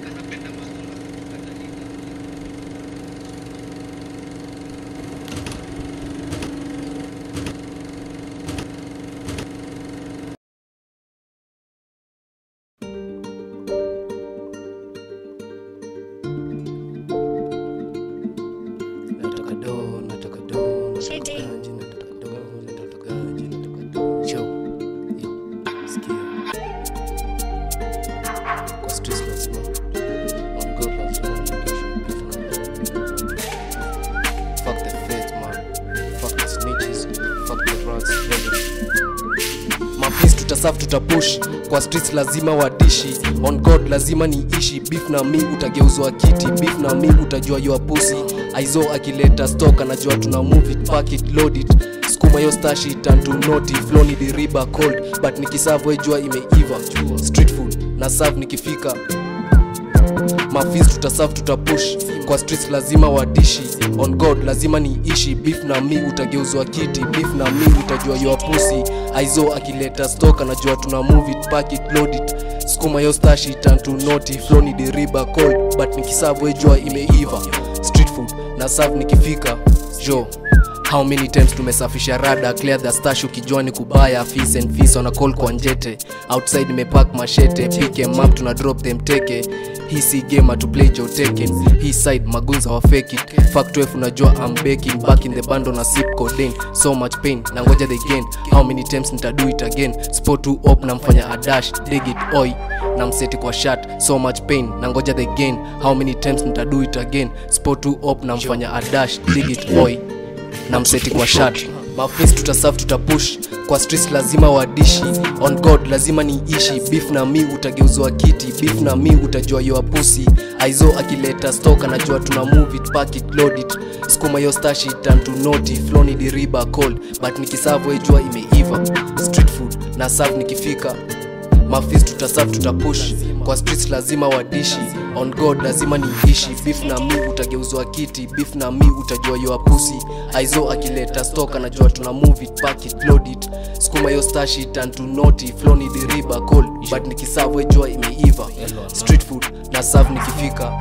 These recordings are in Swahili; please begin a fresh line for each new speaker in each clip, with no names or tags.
Nataka do, nataka do, nataka ganji, nataka do, nataka ganji, nataka do. Yo, yo, sikia. Kwa streets lazima, on God lazima niishi, beef na do. Fuck the feds, man. Fuck the snitches, fuck the rats, mapis tutasafu tutapush kwa streets lazima wadishi on god lazima niishi beef na mi utageuzwa kiti beef na mi utajua your pussy aizo akileta stock anajua tuna move it pack it load it skuma yo stashi tantu noti flow ni diriba cold but nikisavu ejua imeiva street food na serve nikifika mafis tutasafu tutapush kwa streets lazima wadishi on god lazima niishi beef na mi utageuzwa kiti beef na mi utajua your pussy aizo akileta stock anajua tuna move it pack it load it skuma yo stashi tantu noti flow ni deriba cold but nikisavu ejua imeiva street food na serve nikifika jo how many times tumesafisha rada clear the stash ukijua ni kubaya fees and fees wana call kwa njete outside nimepack mashete pick em up tuna drop them teke hii si game to play jo taken hii side magunza wa fake it fact 12 unajua I'm baking back in the bando na sip codeine so much pain na ngoja the gain how many times nitadu it again spot to op na mfanya adash dig it oi na mseti kwa shat so much pain na ngoja the gain how many times nitadu it again spot to op na mfanya adash dig it oi na mseti kwa shat mafis tutasaf tutapush kwa streets lazima wadishi on god lazima niishi beef na mi utageuzwa kiti beef na mi utajua your pussy aizo akileta stock anajua tuna move it pack it load it skuma yo stashi tantu noti flow ni diriba cold but nikisavu ejua imeiva street food na serve nikifika mafis tutasaf tutapush kwa streets lazima wadishi on god lazima niishi beef na mi utageuzwa kiti beef na mi utajua your pussy aizo akileta stock anajua tuna move it pack it load it skuma yo stashi tantu noti flow ni diriba cold but nikisavu ejua imeiva street food na serve nikifika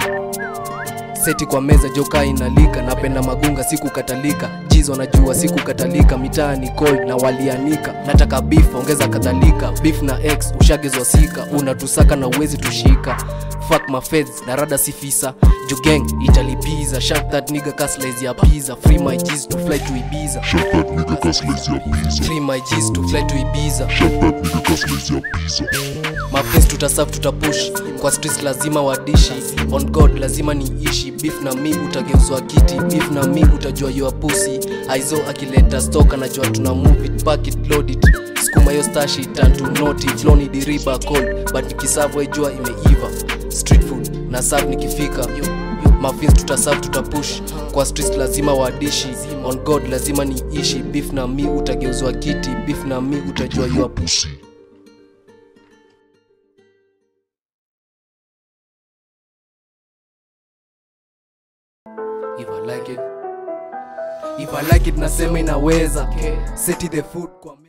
seti kwa meza joka inalika napenda magunga siku katalika jizo najua siku katalika mitaa ni cold na walianika nataka beef ongeza kadhalika beef na x ushagezwa sika unatusaka na uwezi tushika fuck my feds na rada sifisa jugeng italipiza shut that nigga kaslaiz ya pizza free my G's to fly to ibiza
Shut that nigga cause lazy a pizza.
free my G's to fly to ibiza
Shut that nigga cause lazy a pizza.
mapins tutasaf tutapush kwa streets lazima wadishi on god lazima niishi beef na mi utageuzwa kiti beef na mi utajua your pussy aizo akileta stock anajua tuna move it pack it load it skuma yo stashi tantu noti flow ni diriba cold but nikisavu ejua imeiva street food na serve nikifika mafins tutasaf tutapush kwa streets lazima wadishi on god lazima niishi beef na mi utageuzwa kiti beef na mi utajua your
Pussy.
if I like it if I like it nasema inaweza seti the food kwa